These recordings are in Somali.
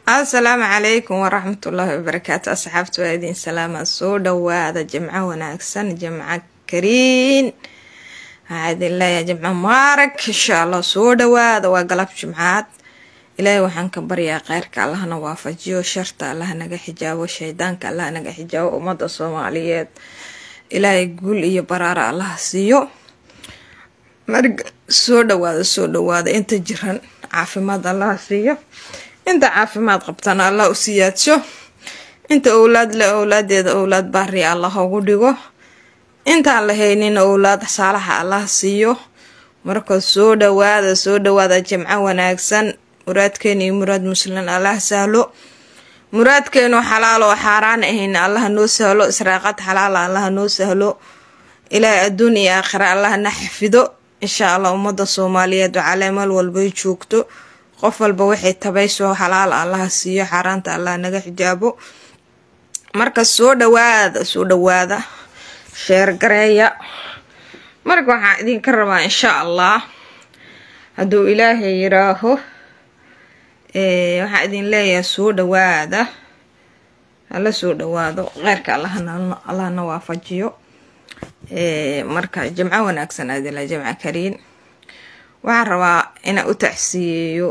asalaamu calaykum waraxmatullaahi wabarakaatu asxaabta waa idin salaama soo dhawaada jimco wanaagsan jimco kariin waxaa idin leeyahay jimco mubaarag insha allah soo dhawaada waa galab jimcaad ilaahay waxaan ka baryaa kheyrka allahna waafajiyo sharta allah naga xijaabo shaydaanka allah naga xijaabo ummada soomaaliyeed ilaahay guul iyo baraara allah siiyo marka soo dhawaada soo dhawaada inta jiran caafimaad allah siiyo inta caafimaad qabtana allah u siyaadsho inta owlaad le owlaadeeda owlaad baari allah ugu dhigo intaan la haynin owlaad saalaxa allah siiyo marka soo dhawaada soo dhawaada jimco wanaagsan muraadkeena iyo muraad muslim allah sahlo muraadkeenu xalaal oo xaaraan ahayn allah noo sahlo israaqad xalaala allah noo sahlo ilaahay adduun iyo aakhira allahna xafido insha allah ummada soomaaliyeed wacalaa meel walbay joogto qof walba waxay tabayso xalaal allaha siiyo xaaraanta allah naga xijaabo marka soo dhawaada soo dhawaada sheergareeya marka waxaan idinka rabaa insha allah hadduu ilaahay yiraaho waxaan idin leeyahay soo dhawaada hala soo dhawaado kheyrka allahna waafajiyo marka jimco wanaagsan adila jimco kariin waxaan rabaa inaan u tacsiyeeyo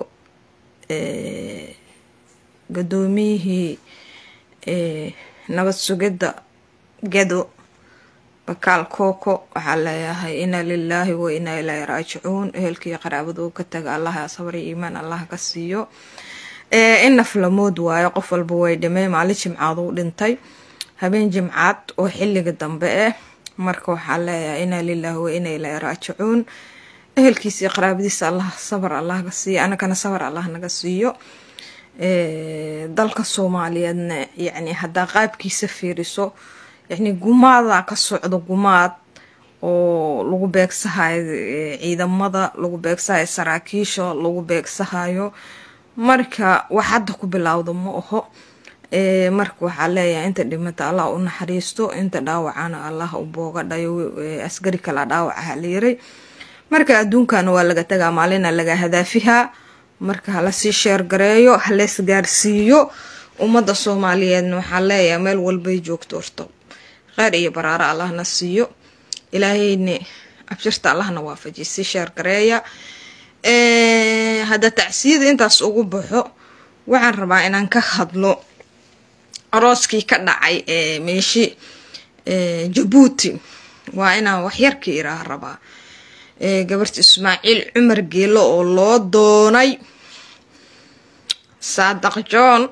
gudoomiyihii nabad sugidda gado bakaal kooko waxaa leeyahay inaa lilaahi wa inaa ilaahi raajicuun ehelkii qaraabadu ka taga allaha sabri iimaan allah ka siiyo in naflamood waayo qof walba way dhimay maalin jimcaad uu dhintay habeen jimcaad oo xiliga dambe ah marka waxaa leeyahay inaa lilaahi wa inaa ilaahi raajicuun ehelkiisii qaraabadiisa allah sabar allah ka siiyo anagana sabar allah naga siiyo dalka soomaaliyeedna yacni haddaa qaabkiisa fiiriso yacni gumaadaa ka socdo gumaad oo lagu beegsahayo ciidamada lagu beegsahayo saraakiisha lagu beegsahayo marka wax hadda ku bilowda ma aho marka waxaa leeyahay inta dhimata allah u naxariisto inta dhaawacana allah u booga dhayo askari kala dhaawacaha la yiray marka adduunkana waa laga tagaa maalina laga hadaafihaa marka halasii sheergareeyo halees gaarsiiyo ummadda soomaaliyeedna waxaa leeyahay meel walbay joogto horto kheyr iyo baraaro allahna siiyo ilaahayna abshirta allahna waafajiy sii sheergareeya hadda tacsiyada intaas ugu baxo waxaan rabaa inaan ka hadlo arooskii ka dhacay ee meeshi jabuuti waa inaan waxyarka iraa rabaa gabarta ismaaciil cumar geelo oo loo doonay saadaq john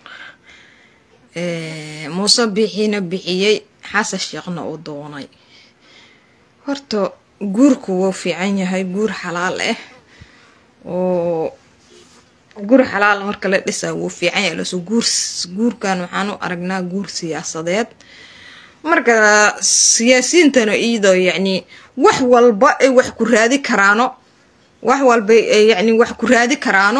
muuse bixiina bixiyey xasan sheekhna uu doonay horta guurku wuu fiican yahay guur xalaal ah oo guur xalaal marka la dhisaa wuu fiican yahay laso guur guurkan waxaan u aragnaa guur siyaasadeed marka siyaasiyiintana iyadoo yacni wax walba ay wax ku raadi karaano wax walba yacni wax ku raadi karaano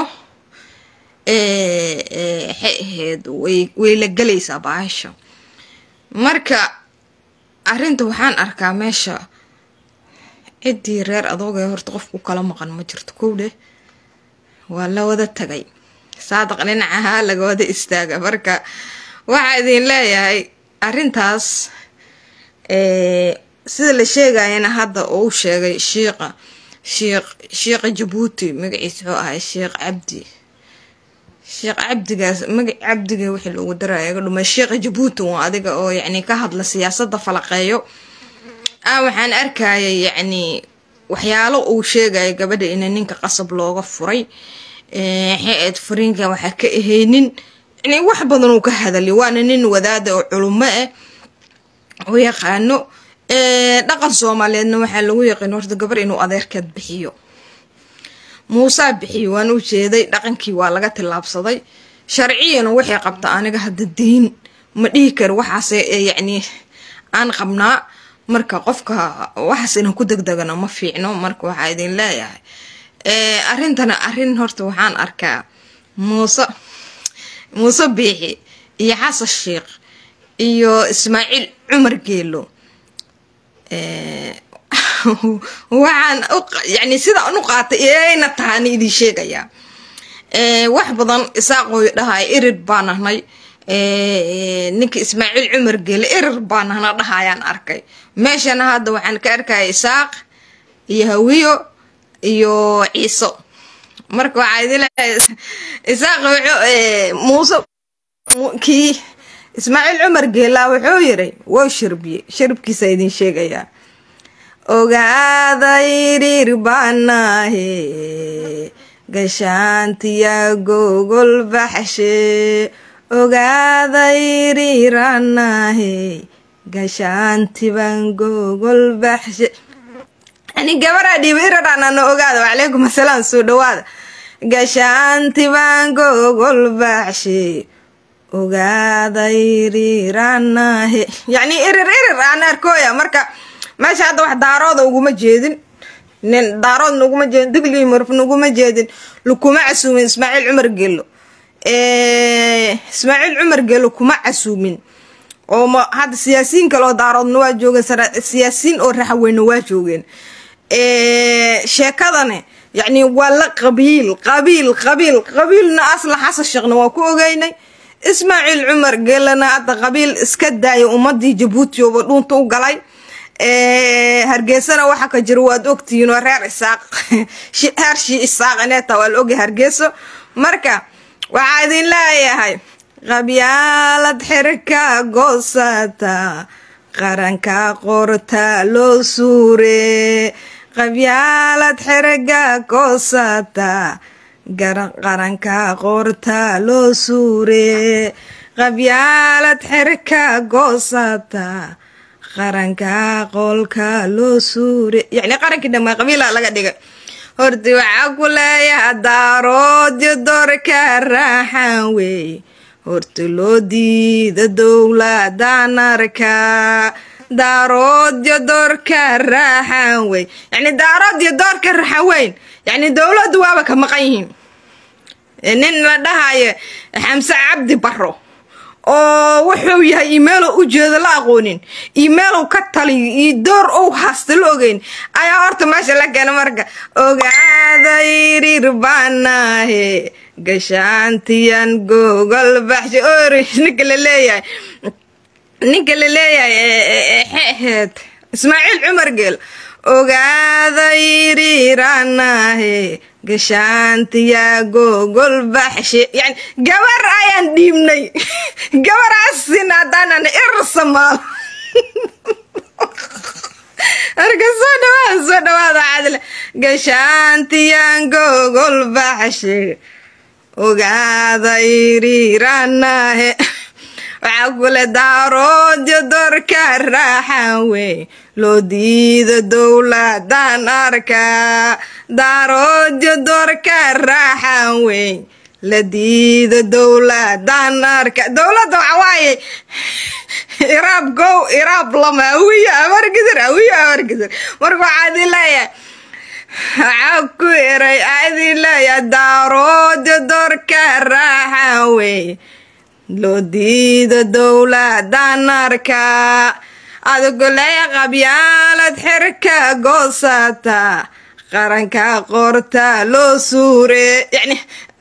waxay ahayd way way la gelaysaa baasha marka arrinta waxaan arkaa meesha ciddii reer adoogee horta qofku kala maqan ma jirto kowdhe waa la wada tagay saadaq dhinacahaa laga wada istaaga marka waxaa idin leeyahay arrintaas sida la sheegayana hadda uu sheegay shiiqa shiiq shiiqa jabuuti magaciisa wuxuu ahay sheekh cabdi sheekh cabdigaas magac cabdiga wixii loogu daraya ga dhumay sheekha jabuuti waa adiga oo yacni ka hadla siyaasadda falaqeeyo ah waxaan arkayay yacni waxyaalo uu sheegaya gabadha ina ninka qasab looga furay xeed furiinka waxaa ka ahaynin yani wax badan uu ka hadalay waana nin wadaada oo culumo ah u yaqaano dhaqan soomaaliyeedna waxaa lagu yaqiin horta gabar inuu adeerkeed bixiyo muusaa bixiyo waan u jeeday dhaqankii waa laga tillaabsaday sharciyana waxay qabta aniga hadda diin ma dhihi karo waxaase yacni aan qabnaa marka qofka waxaas inaan ku degdegano ma fiicno marka waxaa idin leeyahay arrintana arrin horta waxaan arkaa muuse muuse biixi iyo xasan sheekh iyo ismaaciil cumar geelo waxaan yani sidaan u qaatay ayna tahaan idin sheegayaa wax badan isaaqooy dhahay irir baan nahnay ninka ismaaciil cumar gele irir baan nahna dhahayaan arkay meeshana hadda waxaan ka arkaya isaaq iyo hawiyo iyo ciiso marka waxaa idin leeyahay isaaq muuse kii ismaaciil cumar geelaa wuxuu yiri wou shirbiye shiribkiisa idin sheegayaa ogaaday irir baanahe gashaantiya gogol baxshe ogaaday iriranahe gashaantiban gogol baxshe ani gabaraa dhiiba iradhanana ogaada wacalaykum asalaam soo dhawaada gashaantiban gogol baxshe ogaada iriranahe yacni irir irir aan arkooya marka meesha hadda wax daarooda uguma jeedin nin daarood naguma jeedin digli marf naguma jeedin lakuma casuumin ismaaciil cumar gello ismaaciil cumar gello kuma casuumin oo ma hadda siyaasiyiin kale oo daaroodna waa joogeen siyaasiyiin oo raxweyna waa joogeen sheekadani yacni waa la qabiil qabiil qabiil qabiilna asla xasan sheekhna waa ku ogeynay ismaaciil cumar gelana hadda qabiil iska daaya ummadii jabuuti ooba dhuunta u galay hargeysana waxa ka jira waad ogtihiin oo reer isaaq heer shii isaaq ineeta waa la ogay hargeyso marka waxaa idin leeyahay qabyaalad xirka goosata qaranka qorta loo suure qabyaalad xirga goosata qaranka qorta loo suure qabyaalad xirka goosata qaranka qolka loo suure yacni qarankii dhammaa qabiila laga dhigay horti waxaa ku leeyaha daaroodyo doorka raaxan wey horta loo diida dowladan arka daaroodyo doorka raaxan wey yacni daaroodyo doorka raaxan weyn yacni dowladdu waaba ka maqan yihiin nin la dhahayo xamse cabdi barro oo wuxuu yahay imeelow ujeedo la aqoonin imeelow ka taliyo iyo door ou haasta la ogeyn ayaa horta meesha la keena marka ogaada irir baanahe gashaantiyan gogol baxsha oris ninka la leeyahay ninka la leeyahay xeexeed ismaaciil cumar geel ogaada iriranahe gashaantiya gogol baxshe yani gabar ayaan dhiibnay gabaraasin haddaanan irsamaal marka soo dhawaada soo dhawaada cadle gashaantiyan gogol baxshe ogaada iriranahe waxaa kule daaroodyo dorka raaxan wey loo diida dowladan arka daaroodyo dorka raaxan wey la diida dowladan arka dowladda waxa waaye iraab gow iraab lama awiyo amargidir awiyo amargidir marka waxaa idin leeyahay waxaa ku eray aa idin leeyahay daaroodyo dorka raaxan wey loo diida dowladan arka adigu leeya qabyaalad xirka goosata qaranka qorta loo suure yani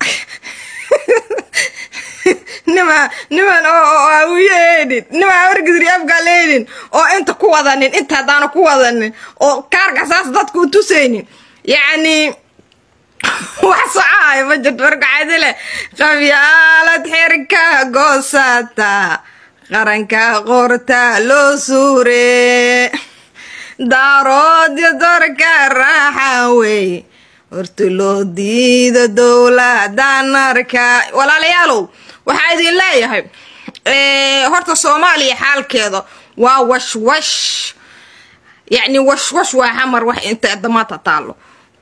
nima niman oo awiyeedhin nima wargidri afgaleedhin oo inta ku wadanin inta haddaana ku wadanin oo kaarka saas dadka u tusaynin yacni wax socahayo ma jirto marka cadile qabyaalad xirka goosata qaranka qorta loo suure daaroodyo dorka raaxa wey horta loo diida dowladan arka walaalayaalow waxaa idin leeyahay horta soomaaliya xaalkeeda waa washwash yacni washwash waa xamar wax inta damaanta taalo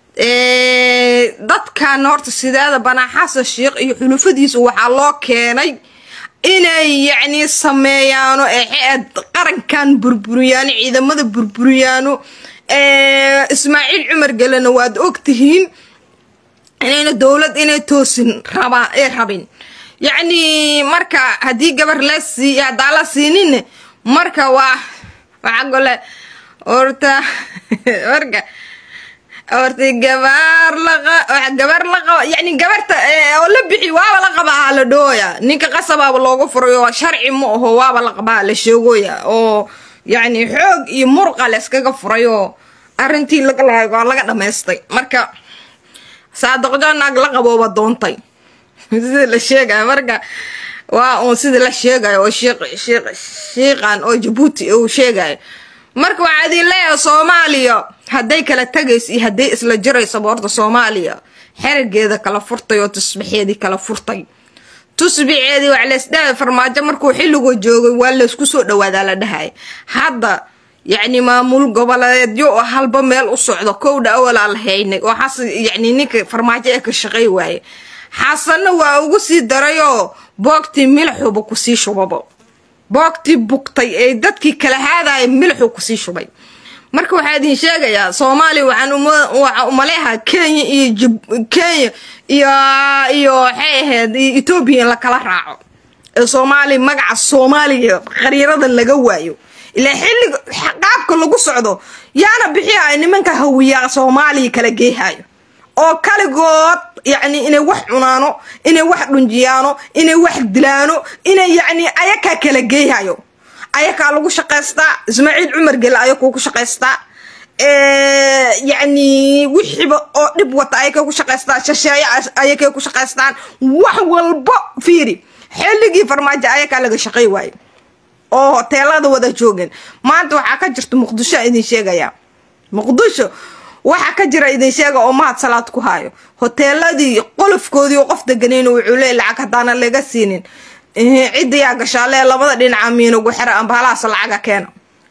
dadkan horta sideeda banaa xasan sheikh iyo xulufadiisa waxaa loo keenay inay yacni sameeyaano eexeed qarankan burburiyaano ciidamada burburiyaano ismaaciil cumar gelena waad ogtihiin inayna dowlad inay toosin rabaa ay rabin yacni marka haddii gabar la sii haddaa la siinin marka waa waxaa gole horta marka horta gabaar laqa gabar la qaba yani gabarta oo la bixi waaba la qabaa la dhooya ninka qasabaaba looga furayo sharci ma aho waaba la qabaa la sheegoya oo yani xoog iyo murqa la iskaga furayoo arrintii laga lahay waa laga dhamaystay marka saadaqjo naag la qabooba doontay sida la sheegaya marka waa uun sida la sheegayo oo shiiqan oo jabuuti uu sheegayo marka waxaa idin leeyahay soomaaliya hadday kala tagayso iyo hadday isla jiraysaba horta soomaaliya xerigeeda kala furtay oo tusbaxeedii kala furtay tusbaxeedii wax laysdhahay farmaajo markuu xilligoo joogay waa laysku soo dhawaadaa la dhahay hadda yacni maamul goboleedyo oo halba meel u socdo kowdha awalaa la haynay oo xasan yacni ninka farmaajo ee ka shaqay waaye xasanna waa ugu sii darayoo boogtii milixuba kusii shubaba boogtii bugtay ee dadkii kala haadaya milixuu kusii shubay marka waxaa idin sheegayaa soomaaliya waxaan umaleeha kenya iyo kenya iyo iyo waxay ahayd etoobiya in lakala raaco ee soomaaliya magaca soomaaliya qariirada laga waayo ilaa xilliga qaabka lagu socdo yaana bixiyayo nimanka hawiyaa soomaaliya kala geehayo oo kaligood yacni inay wax cunaano inay wax dhunjiyaano inay wax dilaano inay yacni ayakaa kala geehayo ayakaa lagu shaqaystaa ismaaciil cumar gele ayakuu ku shaqaystaa yacni wixiiba oo dhib wata ayakay ku shaqaystaan shasheeye ayakay ku shaqaystaan wax walbo fiiri xilligii farmaajo ayakaa laga shaqay waayo oo hoteelada wada joogeen maanta waxaa ka jirta muqdisho idin sheegaya muqdisho waxaa ka jira idin sheega oo mahad salaad ku hayo hoteeladii qolofkoodii oo qof deganeyn wuxuu leey lacag haddaana laga siinin ciddiyaa gashaalee labada dhinaca miinugu xera amba halaas lacaga keena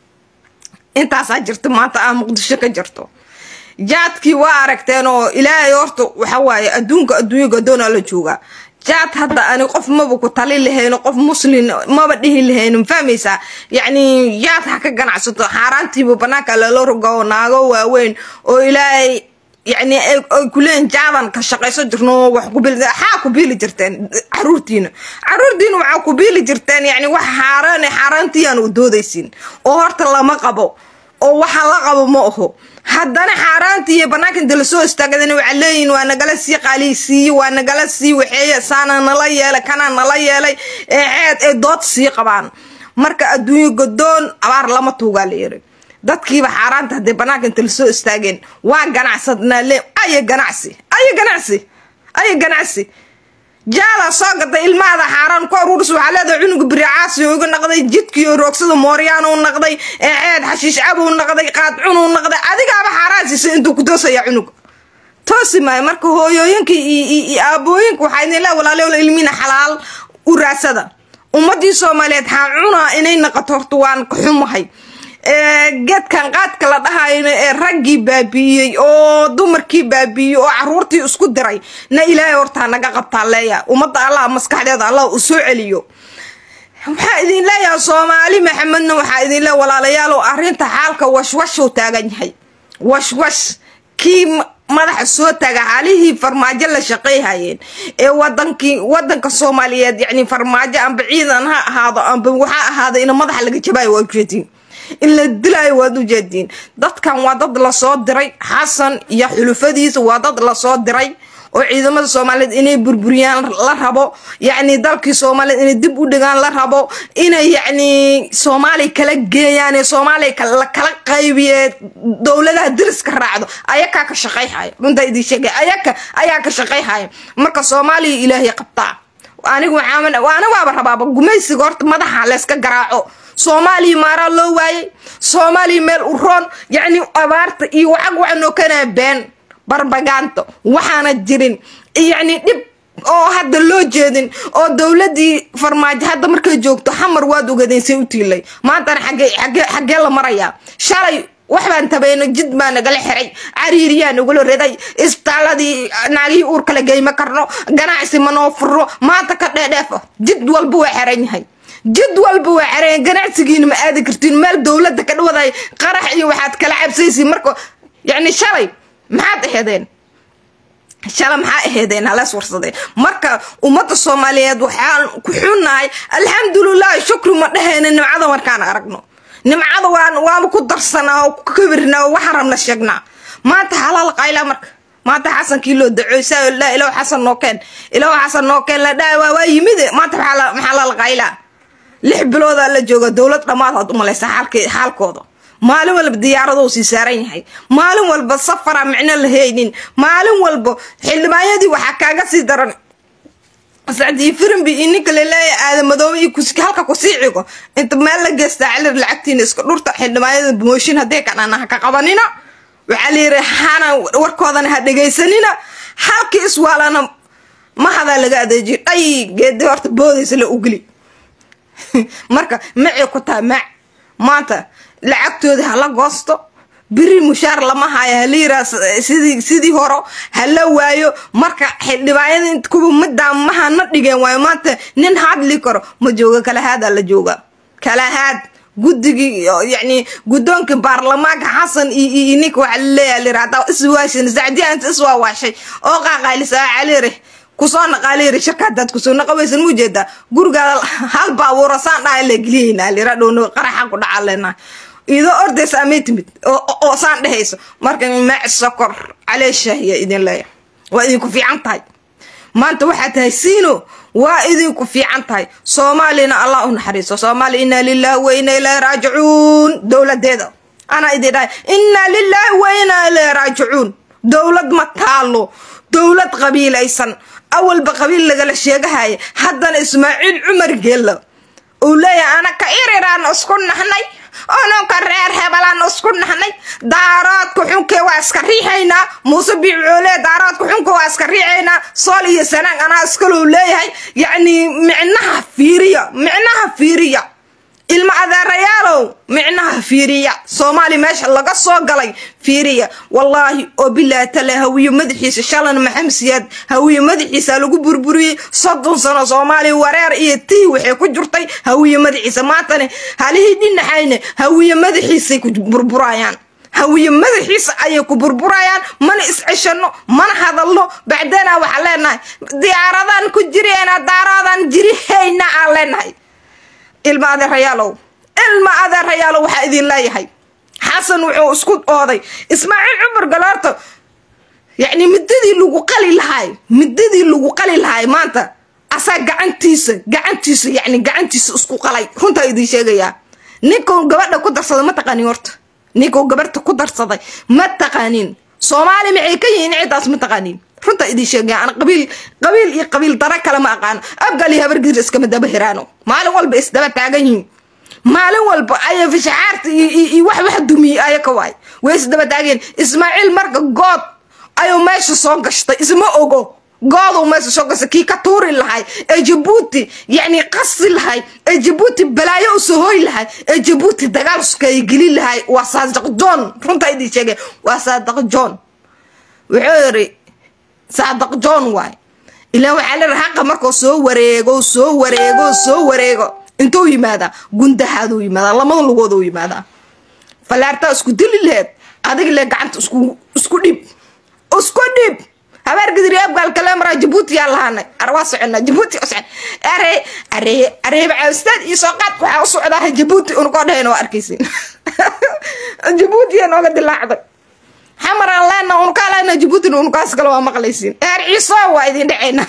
intaasaa jirta maanta ah muqdisho ka jirto jaadkii waa aragteen oo ilaahay horta waxa waaye adduunka adduunya gadoona la joogaa jaad hadda ani qof maba ku tali lahayn qof muslin maba dhihi lahayn fahmaysaa yacni jaad ha ka ganacsato xaaraantiiba banaanka lala roga oo naago waaweyn oo ilaahay yacni ay kuleeyihin jaadan ka shaqayso jirno wax ku biili xaa ku biili jirteen caruurtiina caruurtiina waxaa ku biili jirteen yacni wax xaaraan xaaraantiyaan u doodaysin oo horta lama qabo oo waxa la qabo ma aho haddana xaaraantii iyo banaanka inta lasoo istaagadana waxaa leeyihin waa nagala sii qaaliysiiye waa nagala sii waxeeye saana nala yeelay kana nala yeelay ee ceed ee dood sii qabaan marka adduunyo godoon abaar lama tuugaa la yiri dadkiiba xaaraanta haddee banaanka inta lasoo istaageen waa ganacsadnaa le aya ganacsi aya ganacsi aya ganacsi jaala soo gatay ilmahada xaaraan ku aruuris waxaa leedahay cunuga biricaasi uga naqday jidkiiyo roogsada mooryaan u naqday ee ceed xashiish cab u naqday qaadcun u naqday adigaaba xaaraan siisay intuu ku toosaya cunuga toosi maayo marka hooyooyinka iyo aabooyinka waxaa idin le walaaleola ilmiina xalaal u raasada ummadii soomaaliyeed xaa cunaa inay naqato horta waan ka xumahay geedkan qaadka la dhahayna ee raggii baabi'iyey oo dumarkii baabi'iyey oo caruurtii isku diray na ilaahay hortaa naga qabtaa leeya ummadda allah maskaxdeeda allah u soo celiyo waxaa idin leeyahay soomaali maxamedna waxaa idin leeya walaalayaalow arrinta xaalka washwashuu taagan yahay washwash kii madaxa soo taaga xaalihii farmaajo la shaqayhayeen ee wadankii wadanka soomaaliyeed yacni farmaajo amba ciidan ha ahaado amba waxaa ahaada ina madaxa laga jabaayo waa ujeedin in la dilaayo waad u jeediin dadkan waa dad lasoo diray xasan iyo xulufadiisa waa dad lasoo diray oo ciidamada soomaaliyeed inay burburiyaan la rabo yacni dalkii soomaaliyeed inay dib u dhigaan la rabo inay yacni soomaaliya kala geeyaan ee soomaaliya la kala qaybiye dowladaha diriska raacdo ayakaa ka shaqayhaya runtaa idin sheegay ayaka ayaa ka shaqayhaya marka soomaaliya ilaahay qabtaa anigu waxaa anigu waaba rabaaba gumaysiga horta madaxa layska garaaco soomaaliya maaraa loo waayay soomaaliya meel u roon yacni abaarta iyo wacag waxanoo kanaa been barbagaanto waxaana jirin yacni dhib oo hadda loo jeedin oo dowladii farmaajo hadda markay joogto xamar waad ogadeen say u tiilay maantana xagee xagee xagee la marayaa shalay wax baan tabayno jid baa nagala xiray cariiriyaa nagula riday isbitaaladii naagihii uur kala geyma karno ganacsi manoo furo maanta ka dheedheefo jid walba waa xiran yahay jid walba waa xereen ganacsigiina ma aadi kartiin meel dowladda ka dhawaday qarax iyo waxaad kala cabsaysiin marka yacni shalay maxaad aheedeen shala maxaa aheedeen halees warsadeen marka ummadda soomaaliyeed waxaan ku xunnahay alxamdulilah shukri ma dhahayna nimcada markaan aragno nimcada waan waaba ku darsanaa oo ku kabirnaa oo waxaan rabna sheegnaa maanta xalaal qayla marka maanta xasankii loo dacooysaa la ilaw xasan noo keen ilaw xasan noo keen la dhaa waa waa yimide maanta maxaa lala qaylaa lix biloodaa la jooga dowlad dhammaad aad u malaysa xaalkooda maalin walba diyaaradou sii saaran yahay maalin walba safara micno la haynin maalin walba xildhibaanyadii waxaa kaaga sii daran sacdii firimbi iyo ninka laleeya aadamadoobe iyo halka kusii cigo inta meel la geystaa cilir lacagtiina iska dhurta xildhibaanyada mooshin haddee kadhana ha ka qabanina waxaa layiri hana warkoodana ha dhegaysanina halkii iswaalana mahadaa laga adeejiyo dhay geedi horta boodaysa la ugeli marka macay ku tahay mac maanta lacagtooda hala goosto biri mushaar lama haayo hala yiraa sidii sidii horo hala waayo marka xildhibaanyada kuwa middaa mahana dhigeen waayo maanta nin hadli karo ma jooga kalahaadaa la jooga kalahaad guddigii yani guddoonkii baarlamaanka xasan iyo ninka waxaa laleeyaha layira haddaa iswaashin sacdiya inta iswaawaashay oo qaaqaylisa caliire kusoo naqaaliiri shirka hadaad kusoo naqaweysan mu jeedaa gurigaada hal baabuura saan dhaha la geliyeynaa lira dhowno qaraxa ku dhaca leenahay idoo ordaysa amay timid oo saan dhehayso marka maac sokor caleeshaahiya idin leeya waa idinku fiican tahay maanta waxaa tahay siino waa idinku fiican tahay soomaalina allah u naxariiso soomaaliya inaa lilahi wa inaa ilaahi raajicuun dowladeeda anaa idin dhahay inaa lilahi wa inaa ilaahi raajicuun dowlad ma taalo dowlad qabiilaysan awalba qabiil lagala sheegahaya haddana ismaaciil cumar geella uu leeyahay anaka iriraan isku nahnay ononka reer hebelaan isku nahnay daaroodka xunkee waa iska riixaynaa muuse biicoole daaroodka xunka waa iska riixaynaa sool iyo sanaan anaa iskalou leeyahay yacni micnaha fiiriya micnaha fiiriya ilma adeerayaalow micnaha fiiriya soomaali meesha laga soo galay fiiriya wallaahi oo bilaa tale hawiye madaxiisa shalan maxamed siyaad hawiye madaxiisa lagu burburiyey soddon sano soomaaliya wareer iyo tii waxay ku jirtay hawiye madaxiisa maantane halihii dhinaxayne hawiye madaxiisay ku burburayaan hawiye madaxiisa ayay ku burburayaan mana isceshano mana hadalno bacdana waxaa leenahay diyaaradan ku jireena daaraadan jirihayna aan leenahay ilma adeerayaalow ilma adeerayaalow waxaa idin leeyahay xasan wuxuu isku ooday ismaaciil cumar galoorto yacni midadii lagu qali lahaay midadii lagu qali lahaay maanta asaa gacantiisa gacantiisa yacni gacantiisa isku qalay runtaa idin sheegayaa ninkuu gabadha ku darsaday ma taqaanin horta ninkuu gabarhta ku darsaday ma taqaanin soomaali maxay ka yihiin ciddaas ma taqaanin runtaa idin sheegaya ana qabiil qabiil iyo qabiil dara kale ma aqaano abgal iyo habargiir iskama daba hiraano maalin walba isdaba taagan yihiin maalin walba aya fishaxaarta iyo wax wax dumiyey aya ka waay way isdaba taageen ismaaciil marka good ayuu meesha soo gashtay isma ogo gooduu meesha soo gashtay kii ka tuuri lahay ee jabuuti yacni qasi lahay ee jabuuti balaayo u soo hooy lahay ee jabuuti dagaal sukeeye gelin lahay waa saadiq john runtaa idin sheegaya waa saadiq john wuxuu yiri saadiq john waay ilaa waxaa la haqa markuu soo wareego soo wareego soo wareego intuu yimaadaa gundahaaduu yimaadaa lamada lugooduu yimaadaa fallaartaa isku dili laheed adig le gacanta isku isku dhib isku dhib habeer gidiri abgaal kale maraa jabuuti yaa lahaanay arwaa soconaa jabuuti u socon are are areeba caawistaad iyo soo qaad waxaa u socdaa jabuuti unakoo dhahayna waa arkaysin jabuutiya nooga dilaacday xamaraan leena unukaa leena jabuutina unukaas kale waa maqlaysiin eer ciiso waa idin dhacayna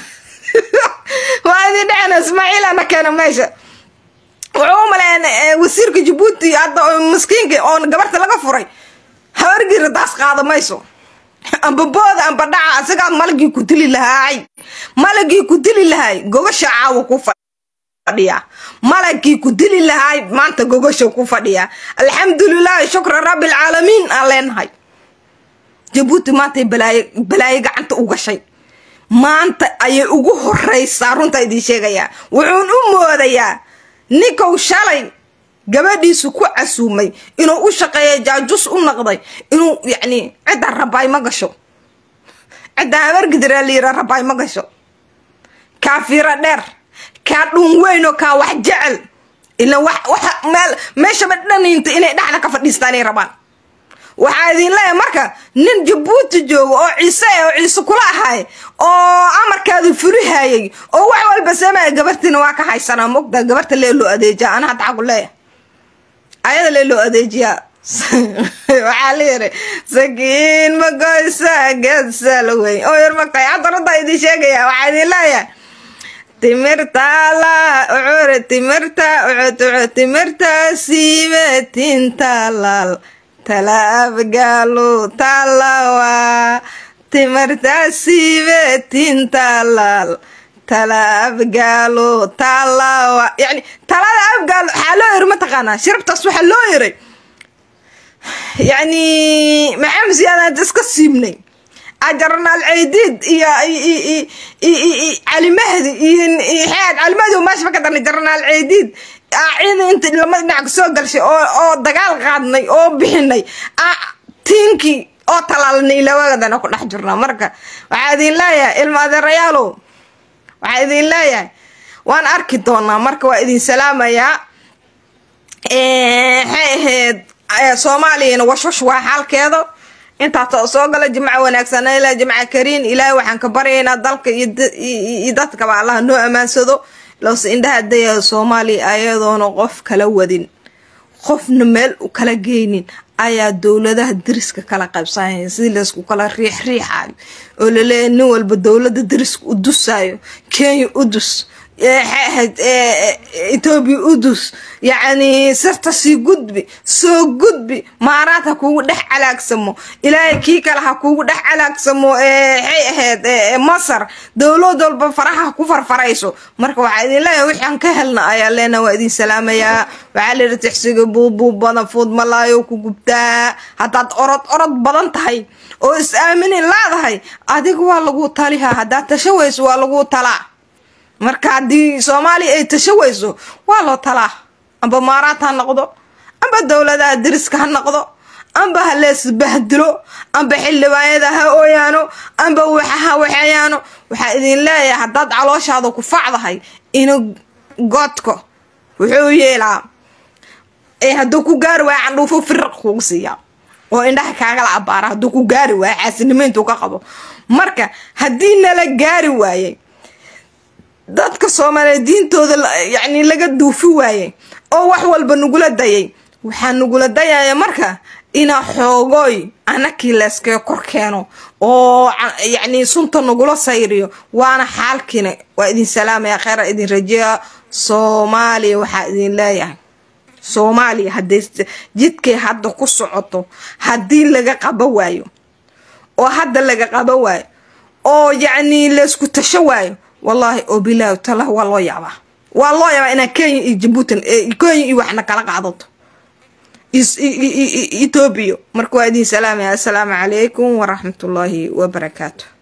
waa idin dhacayna ismaaciil ana keena meesha wuxuu u maleyn wasiirka jabuuti hadda maskiinka oon gabarta laga furay habargiira daas qaada mayso amba booda amba dhaca asigaa malagii ku dili lahaay malagii ku dili lahaay gogasha caawa ku fadhiya malagii ku dili lahaay maanta gogasha ku fadhiya alxamdulilahi shukra rabbilcaalamiin aan leenahay jabuuti maantay balaayo balaayo gacanta u gashay maanta ayay ugu horeysaa runtaa idiin sheegayaa wuxuun u moodayaa ninkou shalay gabadhiisu ku casuumay inuu u shaqeeya jaajus u naqday inuu yacni ciddaa rabaay ma gasho ciddaa habargidiraa layira rabaay ma gasho kaa fiiro dheer kaa dhun weynoo kaa wax jecel ila wax waxa meel meeshaba dhanaynta inay dhexda ka fadhiistaanay rabaan waxaa idin leeyahay marka nin jabuuti joogo oo ciise oo ciise kula ahay oo amarkaadu furihayay oo wax walba samaya gabartiina waa ka haysanaa mogta gabarta lee loo adeejiyaa ana hadda xagu leeyahay ayada lee loo adeejiyaa waxaa la yiri sakiin ma goysa geedsal weyn oo yar magtay hadda runta idin sheegaya waxaa idin leeyahay timirta la ucure timirta ucud ucud timirta siime tinta lal talaabgaalu talawa timirta siime tinta lal tala abgaalo talawa yani talada abgaalo waxaa loo yiri mataqaanaa shirabtaas waxaa loo yiray yani maxamed siyaadaan iska siibnay ajarnaal ceydiid iyo cali mahdi iyo xeed cali mahdi oo meesha ka darnay jarnaal ceydiid ciidan inta lama dhinac soo galshay oo oo dagaal qaadnay oo bixinay tiinkii oo talaalnay ilawagadana ku dhex jirnaa marka waxaa idin leeyahay ilma adeerayaalow waxaa idin leeyahay waan arki doonaa marka waa idin salaamayaa maxay ahayd soomaaliyana washwash waa xaalkeeda intaas soo gala jimco wanaagsan ilaa jimco kariin ilaahay waxaan ka baryaynaa dalka iyo dadkaba allaha noo ammaansado loose indhaha daya soomaaliya ayadoona qof kala wadin qofna meel u kala geynin ayaa dowladaha dariska kala qaybsanaya sidii laysku kala riix riixayo oo laleeyahy nin walba dowlada dariska u dusayo kenya udus etoobiya udus yacni sirta sii gudbi soo gudbi maaraad ha kuugu dhex calaagsamo ilaahay kii kale ha kuugu dhex calaagsamo waxay ahayd masar dowlad walba faraha ha ku farfarayso marka waxaa idin leeyahay wixaan ka helna ayaa leena waa idin salaamayaa waxaa layidhi tixsiga buubuub badan fuud malaayo ku gubtaa haddaad orod orod badan tahay oo is aaminin leedahay adiga waa lagu talihaa haddaad tasho weyso waa lagu talaa marka haddii soomaaliya ay tasho weyso waa loo talaa amba maaraad ha noqdo amba dowladaha dariska ha noqdo amba ha leesbahdilo amba xildhibaanyada ha ooyaano amba waxaha waxeeyaano waxaa idin leeyahay haddaad calooshaada ku facdahay inu godko wuxuu yeelaa ee hadduu ku gaari waayo candhuufo firiq kugu siiyaa oo indhaha kaagala abaara hadduu ku gaari waayo xaasinimo intuu ka qabo marka haddii nala gaari waayey dadka soomaaliyeed diintooda yacni laga duufi waayey oo wax walba nagula dayay waxaa nagula dayaya marka inaa xoogooy anakii layskaga kor keeno oo yacni sunta nagula sayriyo waana xaalkiina waa idin salaamaya kheyra idin rajeeya soomaaliya waxaa idin leeyahay soomaaliya hadday jidkay hadda ku socoto haddii laga qaba waayo oo hadda laga qaba waayo oo yacni laysku tasho waayo wallaahi oo bilaahi talah waa loo yaabaa waa loo yaabaa inaa kenya iyo jabuutan kenya iyo waxna kala qaadato etoobiya marka waa idin salaamaya assalaamu calaykum waraxmatullaahi wabarakaatu